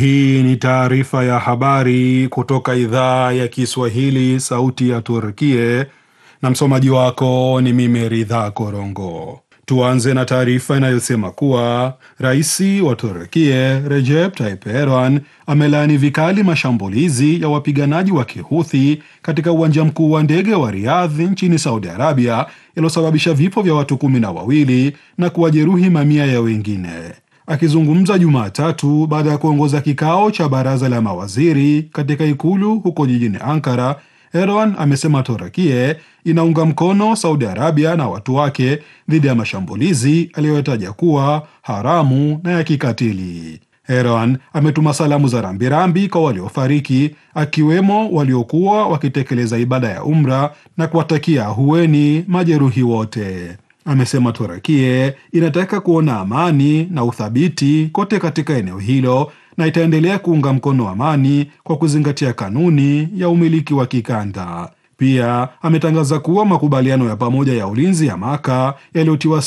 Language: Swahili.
Hii ni taarifa ya habari kutoka idhaa ya Kiswahili, sauti ya Turkie, na msomaji wako ni mimi Ridha Korongo. Tuanze na taarifa inayosema kuwa rais wa Turkie Recep Tayyip Erdogan amelaani vikali mashambulizi ya wapiganaji wa Kihuthi katika uwanja mkuu wa ndege wa Riyadh nchini Saudi Arabia yaliyosababisha vifo vya watu kumi na wawili na kuwajeruhi mamia ya wengine. Akizungumza Jumatatu baada ya kuongoza kikao cha baraza la mawaziri katika ikulu huko jijini Ankara, Erdogan amesema Torakie inaunga mkono Saudi Arabia na watu wake dhidi ya mashambulizi aliyotaja kuwa haramu na ya kikatili. Erdogan ametuma salamu za rambirambi kwa waliofariki, akiwemo waliokuwa wakitekeleza ibada ya umra na kuwatakia ahueni majeruhi wote. Amesema Torakie inataka kuona amani na uthabiti kote katika eneo hilo na itaendelea kuunga mkono amani kwa kuzingatia kanuni ya umiliki wa kikanda. Pia ametangaza kuwa makubaliano ya pamoja ya ulinzi ya Maka yaliyotiwa